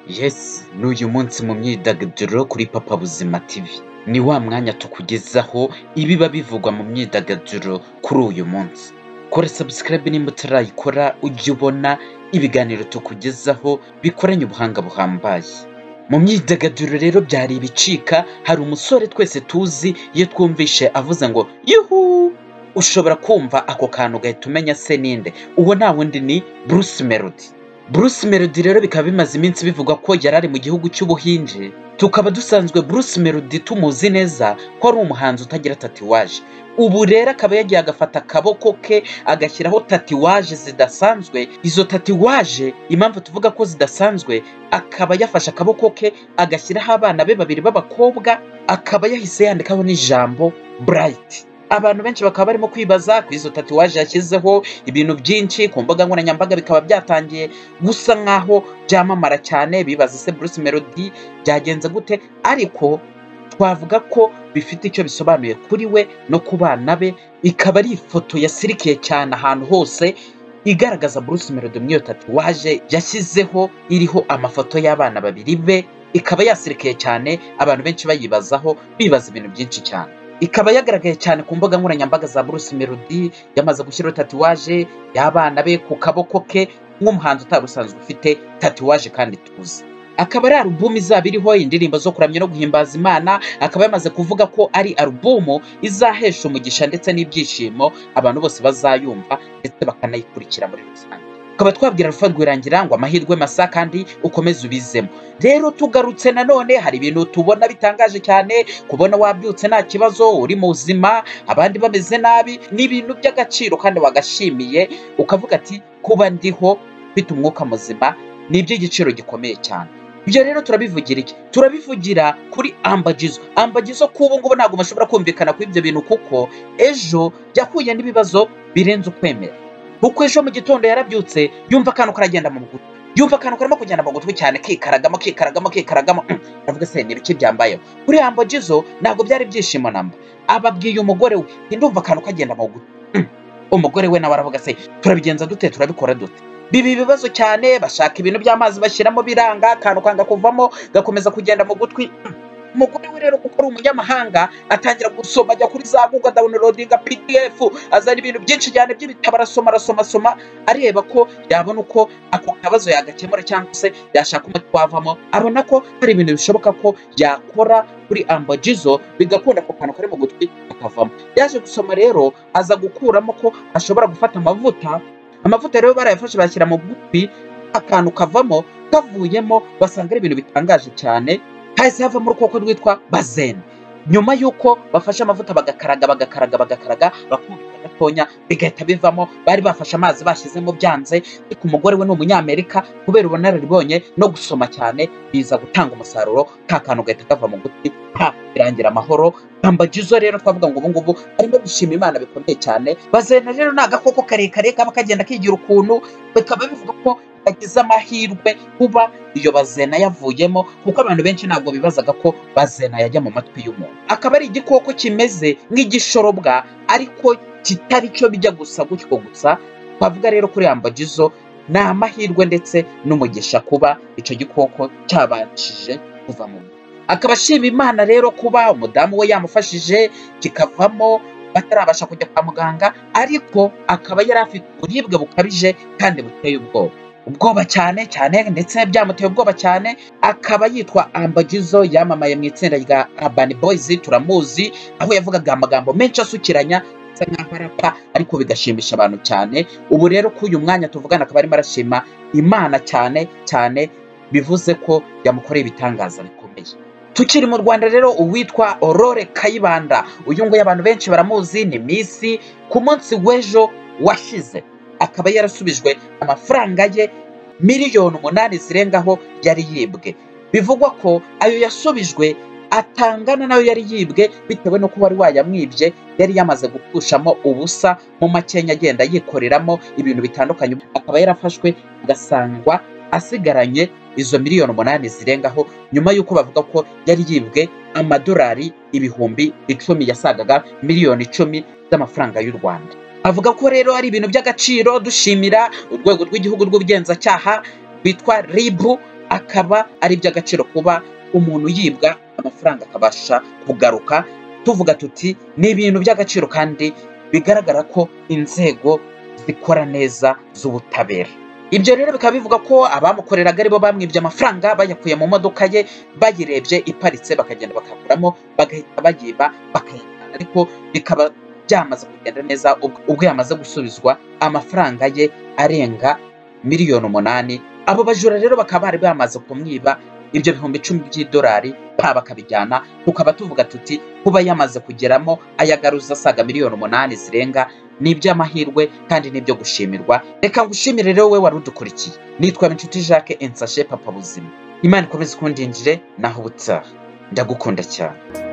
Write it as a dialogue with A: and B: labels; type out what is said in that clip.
A: yesi n'uyu munsi mu myidagaduro kuri papa buzima tv ni wa mwanya tukugezaho ibiba bivugwa mu myidagaduro kuri uyu munsi kora sabusikarayibe nimba utarayikora ujye ubona ibiganiro tukugezaho bikoranye ubuhanga buhambaye mu myidagaduro rero byari ibicika hari umusore twese tuzi iyo twumvishe avuze ngo yuhu ushobora kumva ako kantu ugahita umenya se ninde uwo nta wundi ni bruce melody bruce melody rero bikaba bimaze iminsi bivugwa ko yari ari mu gihugu cy'ubuhinje tukaba dusanzwe bruce melody tumuzi neza ko ari umuhanzi utagira tatuwaje ubu rero akaba yagiye agafata akaboko ke agashyiraho tatuwaje zidasanzwe izo tatuwaje impamvu tuvuga ko zidasanzwe akaba yafashe akaboko ke agashyiraho abana be babiri b'abakobwa akaba yahise yandikaho n'ijambo burayiti abantu benshi bakaba barimo kwibaza ku izo tatuwaje yashyizeho ibintu byinshi ku mbuga nkoranyambaga bikaba byatangiye gusa nk'aho byamamara cyane bibaza se bruce melody byagenze gute ariko twavuga ko bifite icyo bisobanuye kuri we no ku bana be ikaba ari ifoto yasirikiye cyane ahantu hose igaragaza bruce melody muri iyo tatuwaje yashyizeho iriho amafoto y'abana babiri be ikaba yasirikiye cyane abantu benshi bayibazaho bibaza ibintu byinshi cyane ikaba yagaragaye cyane ku mbuga nkoranyambaga za Bruce Melody yamaze gushyiraho tatuwaje y'abana be ku kaboko ke nk'umuhanzi utari usanzwe ufite tatuwaje kandi tuzi akaba ari alubumu izaba iriho indirimbo zo kuramya no guhimbaza imana akaba yamaze kuvuga ko ari alubumu izahesha umugisha ndetse n'ibyishimo abantu bose bazayumva ndetse bakanayikurikira muri rusange tukaba twabwira rufa rwirangira ngo amahirwe masa kandi ukomeze ubizemo rero tugarutse nanone hari ibintu tubona bitangaje cyane kubona wabyutse nta kibazo uri muzima abandi bameze nabi ni ibintu by'agaciro kandi wagashimiye ukavuga ati kuba ndiho mfite umwuka muzima ni iby'igiciro gikomeye cyane ibyo rero turabivugira iki turabivugira kuri ambagizo ambagizo k'ubu ngubu ntabwo bashobora kumvikana kuri ibyo bintu kuko ejo yahuye n'ibibazo birenze ukwemera kuko ejo mu gitondo yarabyutse yumva akantu karagenda mu gutwi yumva akantu karimo kugenda mu gutwi cyane kikaragamo kikaragamo kikaragamo aravuga se ni ibiki byambayeho kuri yambo jizo ntabwo byari ibyishimo namba ababwiye umugore we ndumva akantu kagenda mu gutwi umugore we nawe aravuga se turabigenza dute turabikora dute biba ibibazo cyane bashaka ibintu by'amazi bashyiramo biranga akantu kanga kuvamo gakomeza kugenda mu gutwi umugore we rero kuko ari umunyamahanga atangira gusoma ajya kuri za google dawunirodinga pdf azana ibintu byinshi cyane by'ibitabo arasoma arasoma asoma areba ko yabona uko ako kabazo yagakemura cyangwa se yashaka umuti wavamo abona ko hari ibintu bishoboka ko yakora kuri ambagizo bigakunda ako kantu kari mu gutwi akavamo yaje gusoma rero aza gukuramo ko ashobora gufata amavuta amavuta rero barayafashe bashyira mu gutwi akantu kavamo kavuyemo basanga ari ibintu bitangaje cyane hahise havamo urukoko rwitwa bazene nyuma y'uko bafashe amavuta bagakaraga bagakaraga bagakaraga bakubita gatonya bigahita bivamo bari bafashe amazi bashyizemo byanze ariko umugore we ni umunyamerika kubera ubunararibonye no gusoma cyane biza gutanga umusaruro ka kantu gahita kava mu gutwi nta birangira amahoro ambagizo rero twavuga ngo ubungubu arimo gushima imana bikomeye cyane bazena rero ni agakoko karekare kaba kagenda kigira ukuntu bikaba bivuga ko agize amahirwe kuba iyo bazena yavuyemo kuko abantu benshi ntabwo bibazaga ko bazena yajya mu matwi y'umuntu akaba ari igikoko kimeze nk'igishorobwa ariko kitari cyo bijya gusa gutyo gusa twavuga rero kuri ambagizo ni amahirwe ndetse n'umugisha kuba icyo gikoko cyabashije kuva mu akaba ashima imana rero kuba umudamu we yamufashije kikavamo batarabasha kujya kwa muganga ariko akaba yari afite uburibwe bukabije kandi buteye ubwoba ubwoba cyane cyane ndetse byamuteye ubwoba cyane akaba yitwa ambagizo yamamaye mu itsinda rya abani boyizi turamuzi aho yavugaga amagambo menshi asukiranya asa nkaho arapa ariko bigashimisha abantu cyane ubu rero ko uyu mwanya tuvugana akaba arimo arashima imana cyane cyane bivuze ko yamukoreye ibitangaza bikomeye tukiri mu rwanda rero uwitwa aurore kayibanda uyu nguyu abantu benshi baramuzi ni misi ku munsi w'ejo washize akaba yarasubijwe amafaranga ye miliyoni umunani zirengaho yari yibwe bivugwa ko ayo yasubijwe atangana nayo yari yibwe bitewe n'uko wari wayamwibye yari yamaze gukushamo ubusa mu makenya agenda yikoreramo ibintu bitandukanye akaba yarafashwe agasangwa asigaranye izo miliyoni umunani zirengaho nyuma y'uko bavuga ko yari yibwe amadolari ibihumbi icumi yasagaga miliyoni icumi z'amafaranga y'u rwanda avuga ko rero ari ibintu by'agaciro dushimira urwego rw'igihugu rw'ubugenzacyaha rwitwa ribu akaba ari iby'agaciro kuba umuntu yibwa amafaranga akabasha kugaruka tuvuga tuti ni ibintu by'agaciro kandi bigaragara ko inzego zikora neza z'ubutabera ibyo rero bikaba bivuga ko abamukoreraga aribo bamwibye amafaranga bayakuye mu modoka ye bayirebye iparitse bakagenda bakayakuramo bagahita bayiba bakayajyana ariko bikaba byamaze kugenda neza ubwo ubwo yamaze gusubizwa amafaranga ye arenga miliyoni umunani abo bajura rero bakaba bari bamaze kumwiba ibyo bihumbi icumi by'idolari pa bakabijyana tukaba tuvuga tuti kuba yamaze kugeramo ayagaruza asaga miliyoni umunani zirenga ni iby'amahirwe kandi ni ibyo gushimirwa reka ngushimire rero we wari udukurikiye nitwa inshuti jacques ensashe papa buzima imana ikomeze ikundinjire naho ubutaha ndagukunda cyane